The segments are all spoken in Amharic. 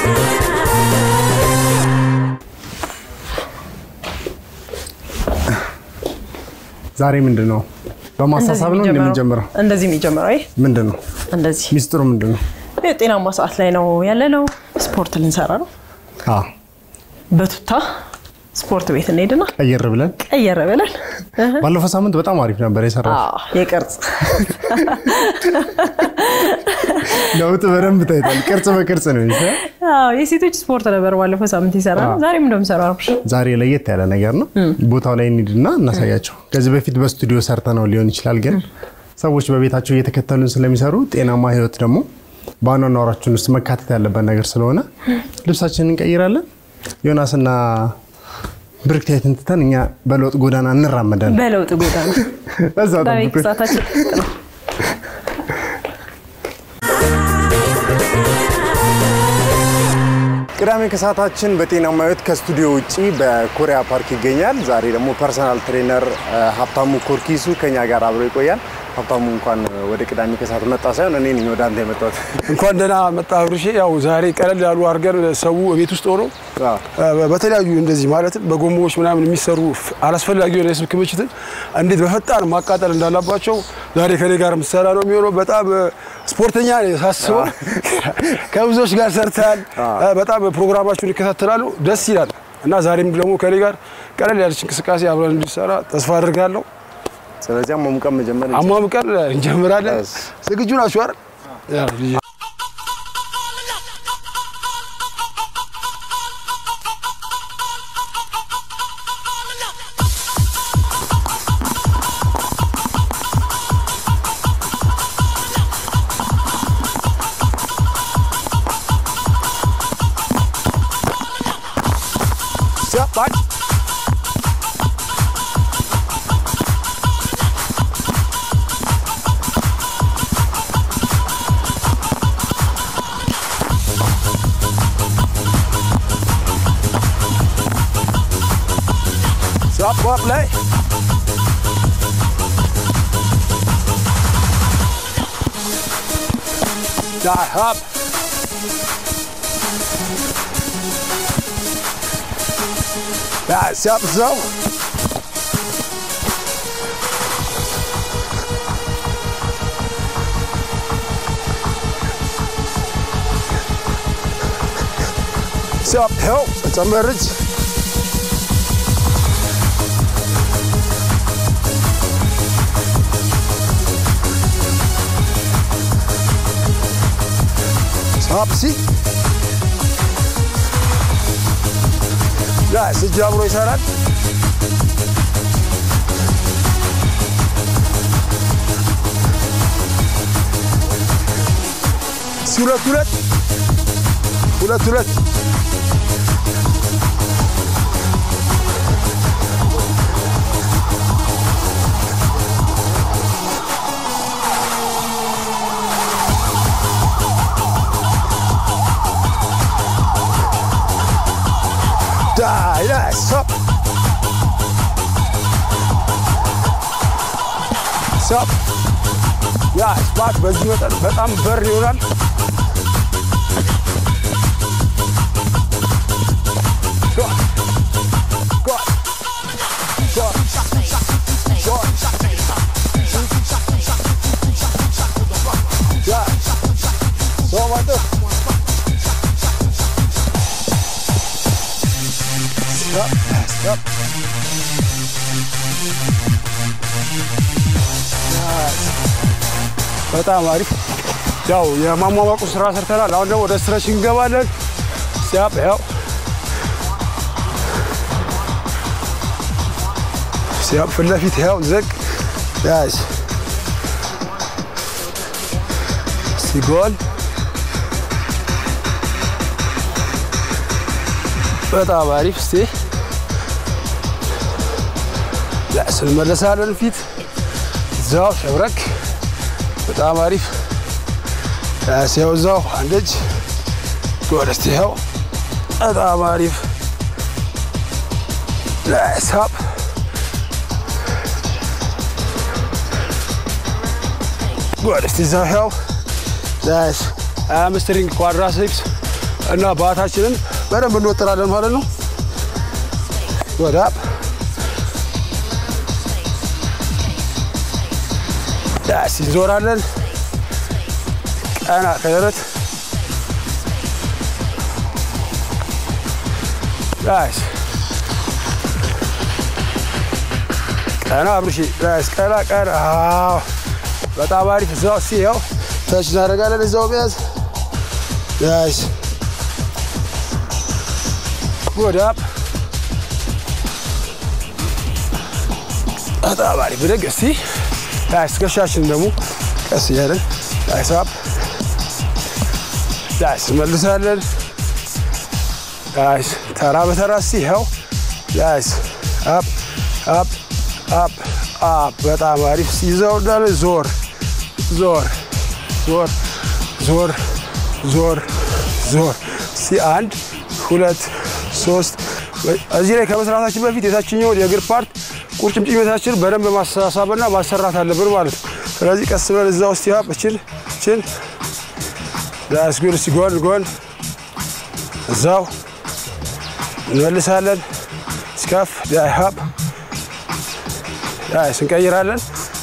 ዛሬ ምንድን ነው? በማሳሳብ ነው እንደምንጀምረው። እንደዚህ የሚጀምረው አይ ምንድን ነው እንደዚህ ሚስጥሩ? ምንድን ነው? ጤናማ ሰዓት ላይ ነው ያለ ነው። ስፖርት ልንሰራ ነው። አዎ፣ በቱታ ስፖርት ቤት እንሄድና ቀየር ብለን ቀየረ ብለን እህ፣ ባለፈው ሳምንት በጣም አሪፍ ነበር የሰራው። አዎ፣ የቅርጽ ለውጥ በደንብ ታይቷል። ቅርጽ በቅርጽ ነው ይሄ። አዎ፣ የሴቶች ስፖርት ነበር ባለፈው ሳምንት ይሰራ ነው። ዛሬም እንደምሰራ ነው። ዛሬ ለየት ያለ ነገር ነው። ቦታው ላይ እንሂድና እናሳያቸው። ከዚህ በፊት በስቱዲዮ ሰርተ ነው ሊሆን ይችላል፣ ግን ሰዎች በቤታቸው እየተከተሉን ስለሚሰሩ ጤናማ ህይወት ደግሞ በአኗኗራችን ውስጥ መካተት ያለበት ነገር ስለሆነ ልብሳችንን እንቀይራለን። ዮናስና ብርክታይትን ትተን እኛ በለውጥ ጎዳና እንራመዳለን። በለውጥ ጎዳና በዛው ዛሬ ጠብቁን። ሰዓታችን ነው። ቅዳሜ ከሰዓታችን በጤናማ ህይወት ከስቱዲዮ ውጭ በኮሪያ ፓርክ ይገኛል። ዛሬ ደግሞ ፐርሰናል ትሬነር እ፣ ሀብታሙ ኮርኪሱ ከኛ ጋር አብሮ ይቆያል። ሀብታሙ እንኳን ወደ ቅዳሜ ከሰዓት መጣ ሳይሆን እኔ ነኝ ወደ አንተ የመጣሁት። እንኳን ደህና መጣ ብርሼ። ያው ዛሬ ቀለል ያሉ አድርገን ሰው ቤት ውስጥ ሆኖ አዎ። እ፣ በተለያዩ እንደዚህ ማለትም በጎማዎች ምናምን የሚሰሩ ፍ- አላስፈላጊ የሆነ የስብ ክምችትን እንዴት በፈጣን ማቃጠል እንዳለባቸው ዛሬ ከኔ ጋር የምትሰራ ነው የሚሆነው። በጣም እ፣ ስፖርተኛ ነኝ ሳስበው ከብዙዎች ጋር ሰርተሃል። እ፣ በጣም ፕሮግራማችሁን ይከታተላሉ፣ ደስ ይላል እና ዛሬም ደግሞ ከኔ ጋር ቀለል ያለች እንቅስቃሴ አብረን እንዲሰራ ተስፋ አድርጋለሁ። ስለዚህ አሟሙቀን መጀመር እንችላለን። አሟሙቀን እንጀምራለን። እሺ። ዝግጁ ናችሁ አይደል? ያው ልጄ Step back. Stop, up, lay. Die, up. That's up, so. Stop, help. It's a marriage. Stop, see? ያ እጅ አብሮ ይሰራል። እስኪ ሁለት ሁለት ሁለት ሁለት ዳይ ዳይ ስቶፕ ስቶፕ ያ ስፓት በዚህ መጠን በጣም በር ይሆናል። Go on. Go on. Go on. Go on. Yeah. So much. Stop. Stop. በጣም አሪፍ። ያው የማሟሟቁ ስራ ሰርተናል። አሁን ደግሞ ወደ ስትረች እንገባለን። ሲያፕ ያው ሲያፕ ፊት ለፊት ያው ዝቅ ያዝ ሲጎል በጣም አሪፍ። እስቲ ያስ እንመለሳለን። ፊት እዛው ሸብረክ በጣም አሪፍ። ያስ ያው እዛው አንድ እጅ ጎል። እስቲ ያው በጣም አሪፍ። ያስ ሀብ ጎል። እስቲ እዛው ያው ያስ አምስትሪንግ ኳድራሴፕስ እና ባታችንን በደንብ እንወጥራለን ማለት ነው። ወደ አፕ ዳስ እንዞራለን። ቀና ከደረት ዳስ ቀና አብርሺ ዳስ ቀና ቀና። አዎ በጣም አሪፍ። እዛው እስኪ ያው ተች እናደርጋለን። እዛው መያዝ ዳስ ወደ አፕ በጣም አሪፍ ብድግ። እስቲ ዳስ ትከሻችን ደግሞ ቀስ እያለን ዳስ አፕ ዳስ እንመልሳለን። ዳስ ተራ በተራ እስቲ ይኸው ዳስ አፕ አፕ አፕ አፕ በጣም አሪፍ ይዘው እንዳለ ዞር ዞር ዞር ዞር ዞር ዞር እስቲ አንድ ሁለት ሶስት እዚህ ላይ ከመስራታችን በፊት የታችኛውን የእግር ፓርት ቁርጭምጭሚታችን በደንብ ማሳሳብና ማሰራት አለብን ማለት ነው። ስለዚህ ቀስ ብለን እዛ ውስጥ ያ እችን እችን ዳስጉር እስቲ ጎን ጎን እዛው እንመልሳለን። ስከፍ ዳይሀብ ዳይስ እንቀይራለን።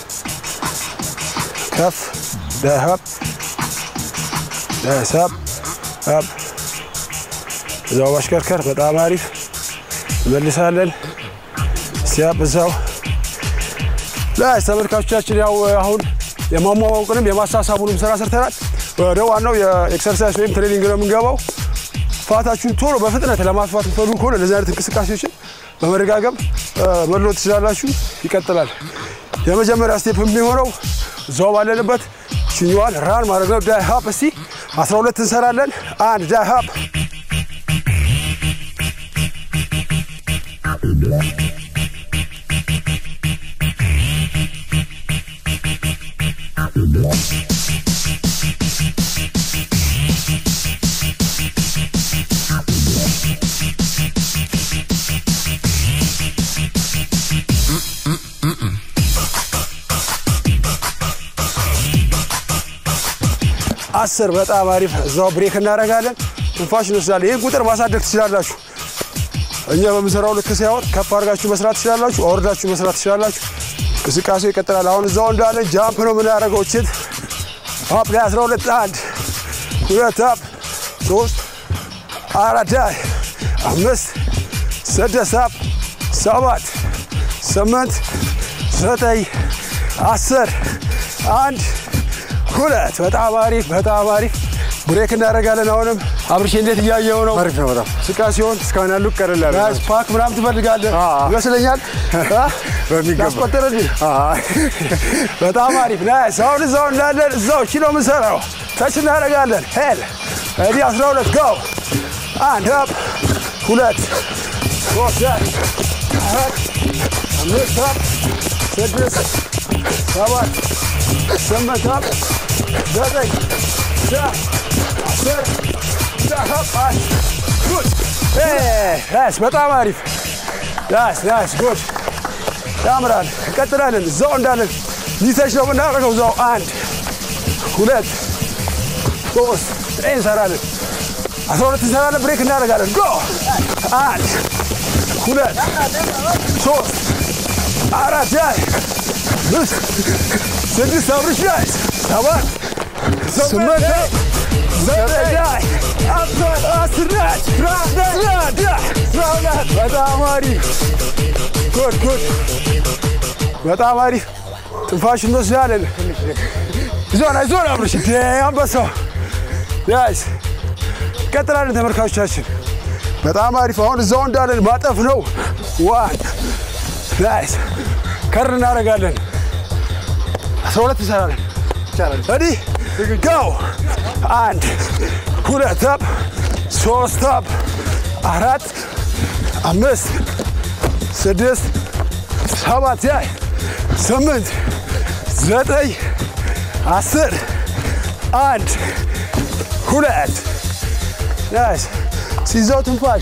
ከፍ ዳይሀብ ዳይስ ሀብ ሀብ እዛው ማሽከርከር በጣም አሪፍ እንመልሳለን። ሲያብ እዛው ዳይስ ተመልካቾቻችን ያው አሁን የማሟሟቁንም የማሳሳቡንም ስራ ሰርተናል። ወደ ዋናው የኤክሰርሳይዝ ወይም ትሬኒንግ ነው የምንገባው። ፋታችሁን ቶሎ በፍጥነት ለማጥፋት የምትፈልጉ ከሆነ እንደዚህ አይነት እንቅስቃሴዎችን በመደጋገም መለወጥ ትችላላችሁ። ይቀጥላል። የመጀመሪያ ስቴፕ የሚሆነው እዛው ባለንበት ችኛዋን ራን ማድረግ ነው። ዳይ ሀፕ እስቲ 12 እንሰራለን። አንድ ዳይ ሀፕ አስር በጣም አሪፍ። እዛው ብሬክ እናደርጋለን። ትንፋሽ እንወስዳለን። ይህን ቁጥር ማሳደግ ትችላላችሁ። እኛ በምንሰራው ልክ ሳይሆን ከፍ አድርጋችሁ መስራት ትችላላችሁ፣ አወርዳችሁ መስራት ትችላላችሁ። እንቅስቃሴው ይቀጥላል። አሁን እዛው እንዳለን ጃምፕ ነው የምናደርገው። ችት አፕ ላይ 12 አንድ ሁለት አፕ ሶስት አራት ላይ አምስት ስድስት አፕ ሰባት ስምንት ዘጠኝ አስር አንድ ሁለት በጣም አሪፍ በጣም አሪፍ ብሬክ እናደርጋለን። አሁንም አብርሽ እንዴት እያየው ነው? አሪፍ ነው በጣም እንቅስቃሴውን እስካሁን ያሉ ቀለል ያለ ናይስ ፓክ ምናምን ትፈልጋለህ አዎ። ይመስለኛል። አ? በሚገባ። ላስቆጥርልህ? በጣም አሪፍ ናይስ። አሁን እዛው እንዳለን እዛው ቺ ነው የምንሰራው። ተች እናደርጋለን። ሄል እዲ 12 ጎ አንድ አፕ ሁለት ሶስት አራት አምስት አፕ ስድስት ሰባት ስምንት አፕ ዘጠኝ አስር ጉድ ናይስ በጣም አሪፍ ናይስ ናይስ ጉድ ያምራል። እንቀጥላለን። እዛው እንዳለን ሊተች ነው የምናደርገው። እዛው አንድ ሁለት ሶስት ዘጠኝ እንሰራለን። አስራ ሁለት እንሰራለን። ብሬክ እናደርጋለን። ጎ አንድ ሁለት ሶስት አራት ላይ አምስት ስድስት አብርሽ ላይ ሰባት ስምንት ዘጠኝ ላይ አስር አስር ላይ አስራ አንድ አስራ ሁለት በጣም አሪፍ ጉድ ጉድ በጣም አሪፍ ትንፋሽ እንወስዳለን። ዞን ዞን አብርሽ እንደ አንበሳው ያስ ቀጥላለን። ተመልካቾቻችን በጣም አሪፍ አሁን እዛው እንዳለን ማጠፍ ነው። ዋን ናይስ ከር እናደርጋለን። አስራ ሁለት እንሰራለን። ready go አንድ ሁለት አፕ ሶስት አፕ አራት አምስት ስድስት ሰባት ያይ ስምንት ዘጠኝ አስር አንድ ሁለት ናይስ ሲይዘው ትንፋሽ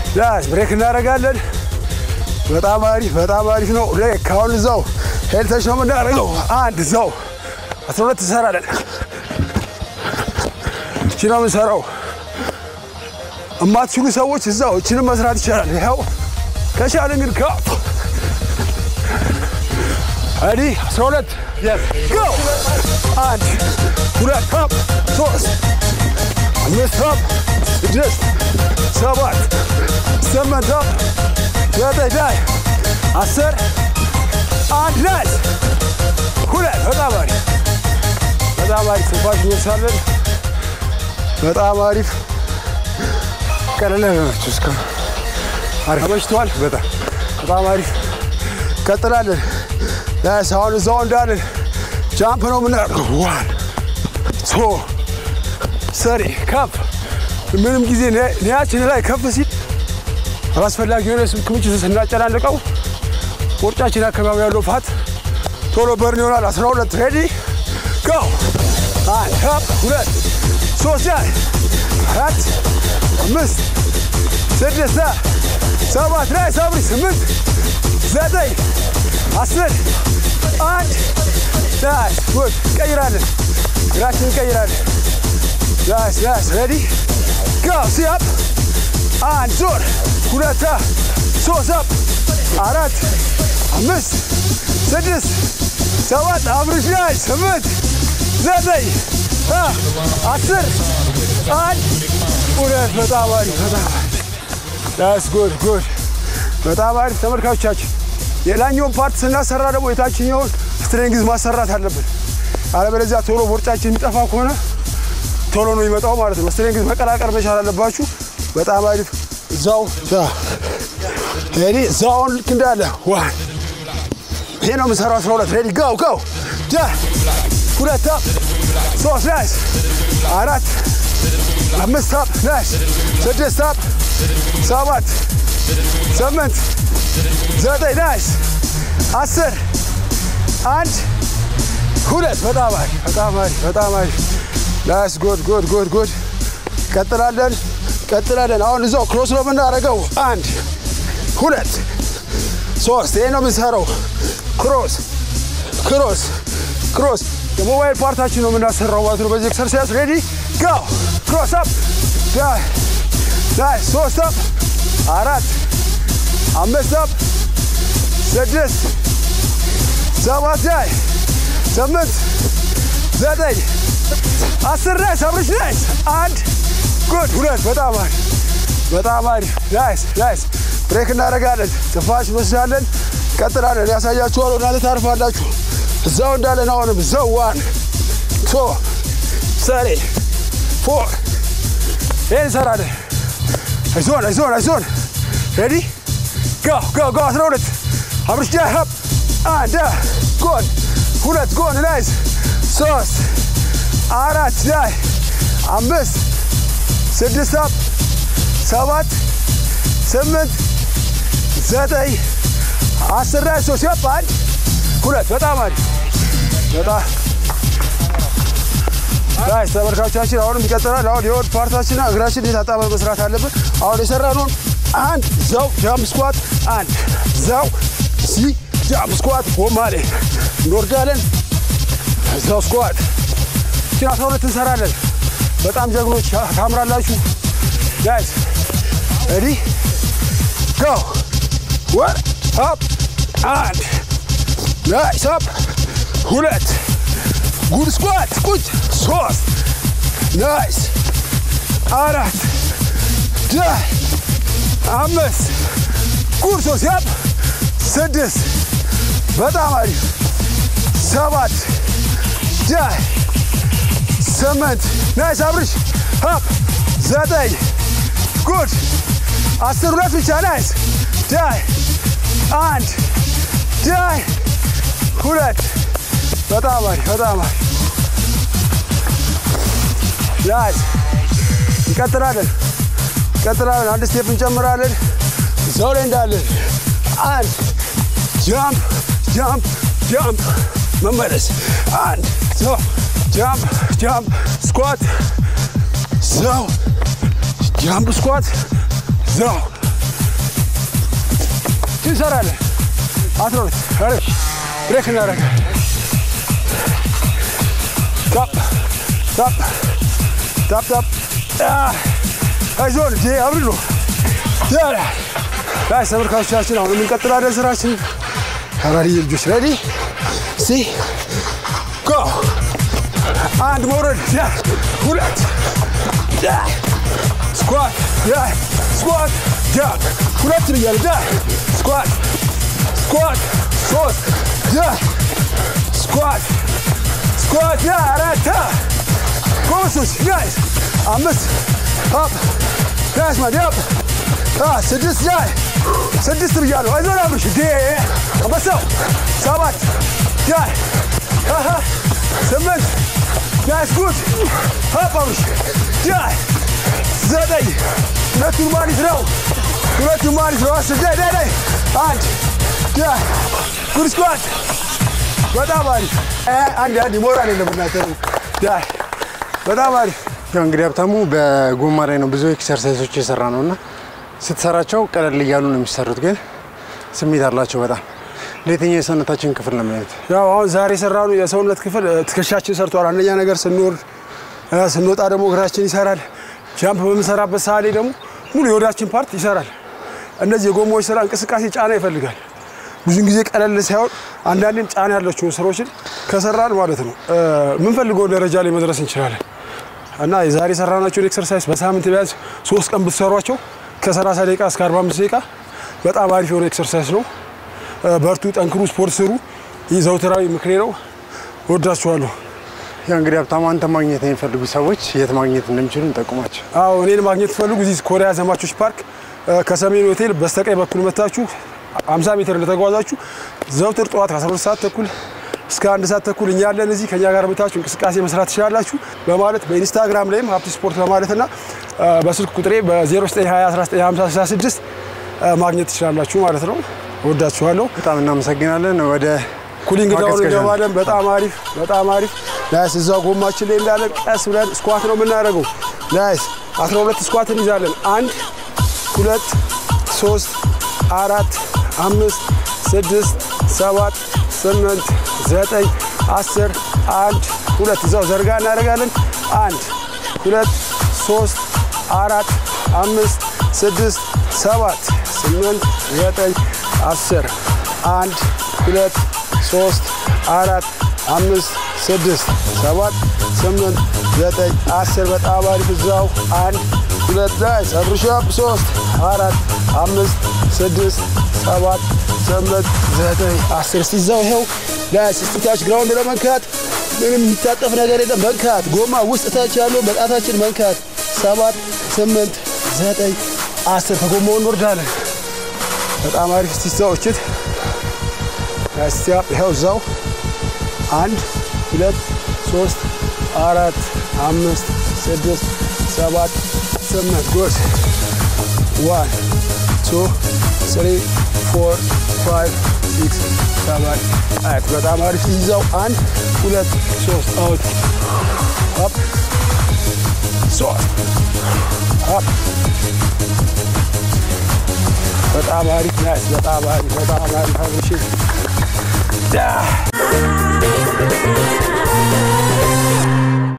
ዳስ ብሬክ እናደርጋለን። በጣም አሪፍ በጣም አሪፍ ነው። ብሬክ አሁን እዛው ሄልተሽ ነው የምናደርገው። አንድ እዛው አስራ ሁለት እንሰራለን። እቺ ነው የምንሰራው። እማትችሉ ሰዎች እዛው እችንም መስራት ይቻላል። ይኸው ከቻለ ግን ከፍ አዲ 12 ጎ አንድ ሁለት ከፍ ሶስት አምስት ከፍ ስድስት ሰባት ስምንት ከፍ ዘጠኝ ላይ አስር አንድ ላይ ሁለት በጣም አሪፍ በጣም አሪፍ ትንፋሽ እንወስዳለን። በጣም አሪፍ ቀለለ ናቸው። እስከ አሪፍ ተመችቷል። በጣም በጣም አሪፍ ቀጥላለን። ያስ አሁን እዛው እንዳለን ጃምፕ ነው የምናደርገው። ዋን ቱ ሰሪ ከፍ ምንም ጊዜ ኒያችን ላይ ከፍ ሲል አላስፈላጊ የሆነ ስብ ክምችት ስናጨናንቀው ቦርጫችን አካባቢ ያለው ፋት ቶሎ በርን ይሆናል። 12 ሬዲ ጎ አንድ ከፍ ሁለት ሶስት ላይ አራት አምስት ስድስት ሰባት ላይ ሰብሪ ስምንት ዘጠኝ አስር አንድ ዳስ ጉድ ቀይራለን። እግራችን እንቀይራለን። ዳስ ዳስ ሬዲ ጎ ሲያፕ አንድ ዞር ሁለት ሶስት አፕ አራት አምስት ስድስት ሰባት አብርሽ ላይ ስምንት ዘጠኝ አስር አንድ ሁለት በጣም አሪፍ በጣም ዳስ ጉድ ጉድ በጣም አሪፍ ተመልካቾቻችን። የላኛውን ፓርት ስናሰራ ደግሞ የታችኛውን ስትሬንግዝ ማሰራት አለብን። አለበለዚያ ቶሎ ቦርጫችን የሚጠፋ ከሆነ ቶሎ ነው የሚመጣው ማለት ነው። ስትሬንግዝ መቀላቀል መቻል አለባችሁ። በጣም አሪፍ እዛው ሬዲ እዛውን ልክ እንዳለ ዋን ይሄ ነው የምንሰራው። አስራ ሁለት ሬዲ ጋው ጋው ዳ ሁለት አፕ ሶስት ናይስ አራት አምስት አፕ ናይስ ስድስት አፕ ሰባት ስምንት ዘጠኝ ናይስ አስር አንድ ሁለት በጣም አሪፍ በጣም አሪፍ በጣም አሪፍ ናይስ ጉድ ጉድ ጉድ ጉድ ቀጥላለን ቀጥላለን አሁን እዛው ክሮስ ነው የምናደርገው አንድ ሁለት ሶስት ይሄ ነው የምንሰራው ክሮስ ክሮስ ክሮስ የሞባይል ፓርታችን ነው የምናሰራው ማለት ነው በዚህ ኤክሰርሳይዝ ሬዲ ጎ ክሮስ አፕ ዳይ ዳይ ሶስት አፕ አራት አምስት አፕ ስድስት ሰባት ላይ ስምንት ዘጠኝ አስር ላይ ሰብርሽ ናይስ አንድ ጉድ ሁለት በጣም አሪፍ በጣም አሪፍ ናይስ ናይስ ብሬክ እናደርጋለን ትንፋሽ እንወስዳለን ቀጥላለን ያሳያችኋለሁ እናንተ ታርፋላችሁ እዛው እንዳለን አሁንም እዛው ዋን ቶ ሰሪ ፎር ይህን እንሰራለን አይዞን አይዞን አይዞን ሬዲ ጎ ጎ ጎ አስራ ሁለት አብርሽ ጃ ሀብ አንድ ጎን ሁለት ጎን ናይስ ሶስት አራት ላይ አምስት ስድስት አፕ ሰባት ስምንት ዘጠኝ አስር ላይ ሶስት ያፕ አንድ ሁለት በጣም አሪፍ በጣም ጋይስ ተመልካቾቻችን አሁንም ይቀጥላል። አሁን የሆድ ፓርታችንና እግራችን የታጣበ መስራት አለብን። አሁን የሰራነውን አንድ ዘው ጃምፕ ስኳት አንድ ዘው ሲ ጃምፕ ስኳት ጎማሌ እንወርዳለን። እዛው ስኳት እችን አስራ ሁለት እንሰራለን። በጣም ጀግኖች ታምራላችሁ ጋይስ። ሬዲ ጎ ወር አፕ አንድ ናይስ አፕ ሁለት ጉድ ስኳት ቁጭ ሶስት ናይስ አራት ዳይ አምስት ጉድ ሶስት ያፕ ስድስት በጣም አሪፍ ሰባት ዳይ ስምንት ናይስ አብርሽ አፕ ዘጠኝ ጉድ አስር ሁለት ብቻ ናይስ ዳይ አንድ ዳይ ሁለት በጣም አሪፍ በጣም አሪፍ ናይስ እንቀጥላለን እንቀጥላለን አንድ ስቴፕ እንጨምራለን እዛው ላይ እንዳለን አንድ ጃምፕ ጃምፕ ጃምፕ መመለስ አንድ ሰው ጃምፕ ጃምፕ ስኳት ዘው ጃምፕ ስኳት ዘው እንሰራለን። አስራ ሁለት አሪፍ ብሬክ እናደርጋለን። ታፕ ታፕ ታፕ ታፕ አይዞን ጄ አብሪ ነው ያላ ጋይ ተመልካቾቻችን አሁን የምንቀጥላለን ስራችን ተራሪ ልጆች ረዲ ሲ ጎ አንድ መውረድ ያ ሁለት ያ ስኳት ያ ስኳት ያ ሁለት ብያለሁ ያ ስኳት ስኳት ሶስት ያ ስኳት ስኳት ያ አራት ጎበሶች ጋይስ አምስት አፕ ጋይስ ማዲያፕ ስድስት ላይ ስድስት ብያለሁ። አይዞን አብርሽ ዴ አንበሳው ሰባት ዳይ ስምንት ጋይስ ጉድ አፕ አብርሽ ዳይ ዘጠኝ ሁለቱን ማሊት ነው ሁለቱን ማሊት ነው አስር ዳይ ዳይ ዳይ አንድ ዳይ ጉድ ስኳት በጣም አሪፍ አንድ አንድ ሞራል የለም እናንተ ዳይ በጣም አሪፍ ያው እንግዲህ ሀብታሙ በጎማ ላይ ነው ብዙ ኤክሰርሳይሶች የሰራ ነው እና ስትሰራቸው ቀለል እያሉ ነው የሚሰሩት፣ ግን ስሜት አላቸው በጣም ለየትኛው የሰውነታችን ክፍል ነው የሚሆኑት? ያው አሁን ዛሬ የሰራነው የሰውነት ክፍል እ፣ ትከሻችን ሰርቷል። አንደኛ ነገር ስንወርድ እ፣ ስንወጣ ደግሞ እግራችን ይሰራል። ጃምፕ በምንሰራበት ሰዓት ላይ ደግሞ ሙሉ የወዳችን ፓርት ይሰራል። እነዚህ የጎማዎች ስራ እንቅስቃሴ ጫና ይፈልጋል። ብዙን ጊዜ ቀለል ሳይሆን አንዳንዴም ጫና ያላቸውን ስራዎችን ከሰራን ማለት ነው እ፣ የምንፈልገውን ደረጃ ላይ መድረስ እንችላለን። እና የዛሬ የሰራናቸውን ኤክሰርሳይዝ በሳምንት ቢያንስ ሶስት ቀን ብትሰሯቸው ከ30 ደቂቃ እስከ 45 ደቂቃ በጣም አሪፍ የሆነ ኤክሰርሳይዝ ነው። እ፣ በርቱ፣ ጠንክሩ፣ ስፖርት ስሩ። ይህ ዘውትራዊ ምክሬ ነው። ወዳችኋለሁ። ያው እንግዲህ ሀብታሙ አንተ ማግኘት የሚፈልጉ ሰዎች የት ማግኘት እንደሚችሉ እንጠቁማቸው። አዎ እኔን ማግኘት ትፈልጉ እዚህ ኮሪያ ዘማቾች ፓርክ እ፣ ከሰሜን ሆቴል በስተቀኝ በኩል መታችሁ 50 ሜትር እንደተጓዛችሁ ዘውትር ጠዋት ከ12 ሰዓት ተኩል እስከ አንድ ሰዓት ተኩል እኛ ያለን እዚህ ከኛ ጋር መታችሁ እንቅስቃሴ መስራት ትችላላችሁ በማለት በኢንስታግራም ላይም ሀብት ስፖርት በማለትና እ፣ በስልክ ቁጥሬ በ0920195066 ማግኘት ትችላላችሁ ማለት ነው። ወዳችኋለሁ። በጣም እናመሰግናለን። ወደ ኩሊንግ ዳውን ማቀዝቀዣ ነው። እንገባለን። በጣም አሪፍ በጣም አሪፍ ናይስ። እዛው ጎማችን ላይ እንዳለን ቀስ ብለን ስኳት ነው የምናደርገው። ናይስ 12 ስኳት እንይዛለን። አንድ ሁለት ሶስት አራት አምስት ስድስት ሰባት ስምንት ዘጠኝ አስር አንድ ሁለት እዛው ዘርጋ እናደርጋለን። አንድ ሁለት ሶስት አራት አምስት ስድስት ሰባት ስምንት ዘጠኝ አስር አንድ ሁለት ሶስት አራት አምስት ስድስት ሰባት ስምንት ዘጠኝ አስር በጣም አሪፍ እዛው አንድ ሁለት ላይ ሰብርሻፕ ሶስት አራት አምስት ስድስት ሰባት ስምንት ዘጠኝ አስር ሲዛው ይኸው ላይ ስስቲታች ግራውንድ ለመንካት ምንም የሚታጠፍ ነገር የለም መንካት ጎማ ውስጥ ታች ያለው በጣታችን መንካት ሰባት ስምንት ዘጠኝ አስር ከጎማው እንወርዳለን በጣም አሪፍ ስቲዛው እችት ስቲያፕ ይኸው እዛው አንድ ሁለት ሶስት አራት አምስት ስድስት ሰባት ስምንት ጎስ ዋን ቱ ስሪ ፎር ፋይቭ ሲክስ ሰባት አት በጣም አሪፍ ይዛው አንድ ሁለት ሶስት አውት አፕ ሶስት አፕ በጣም አሪፍ ናይስ በጣም አሪፍ በጣም አሪፍ አብሽር